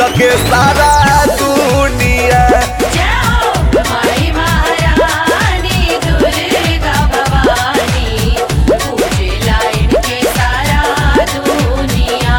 न के सारा दुनिया जाओ माई महारानी दुर्गा भवानी पूजे लाइन के सारा दुनिया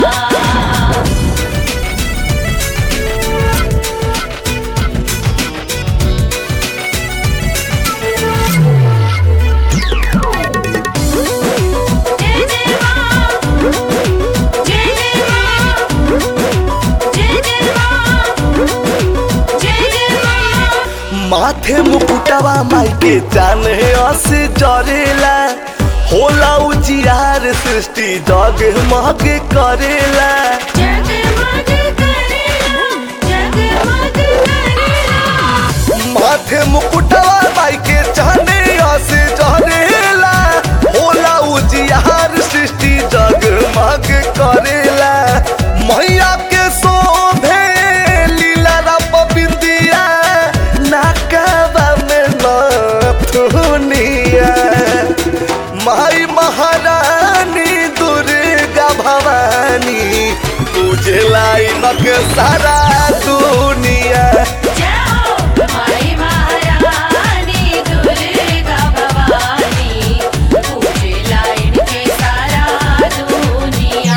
जय जय मां जय जय मां जय जय मां जय जय मां माथे मुकुटवा माई के जाने असे जरेला होला उजियार सृष्टि जग मग करेला जगमग करेला जगमग करेला माथे मुकुटवा माई के जाने असे जरेला होला उजियार सृष्टि जग मग करेला मैया के शोभे लीला रप बिंदिया नाकवा में नथुनिया माई महारानी दुर्गा भवानी पूजे लाइन के सारा दुनिया जाओ माई महारानी दुर्गा भवानी पूजे लाइन के सारा दुनिया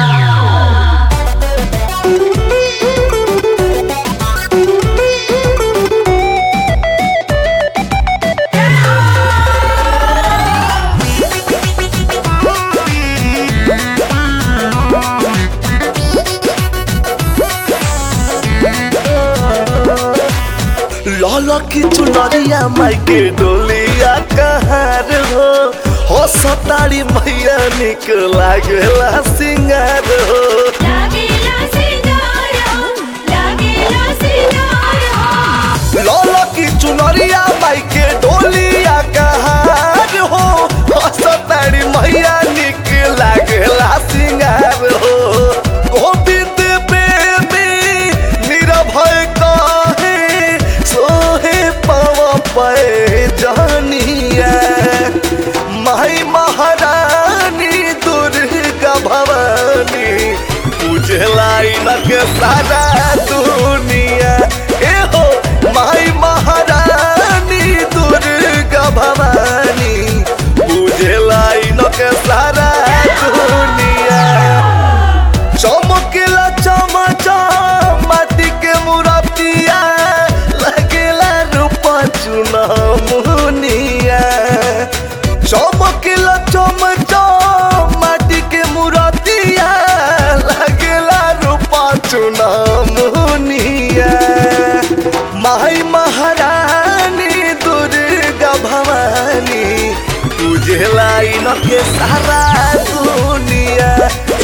लाल की चुनरिया माई के डोलिया कहार हो हो सतारी मैया निक लागला सिंगार हो लागेला सितारा लागेला सितारा लाल की चुनरिया माई के डोलिया कहार हो हो सतारी मैया निक लागला सिंगार हो गोविंद बेबी निरभय कहे सोहे पव पे जानिया माई महारानी दुर्गा भवानी पूजे लाइन के सारा दुनिया ए हो माई महारानी दुर्गा भवानी पूजे लाइन के सारा दुनिया चमकेला चमचा माटी के मुरतिया लगेला रूपा चुना मुनिया चमकेला चमचा माटी के मुरतिया लगेला रूपा चुना मुनिया माई महारानी दुर्गा भवानी तुझे लाइन के सारा दुनिया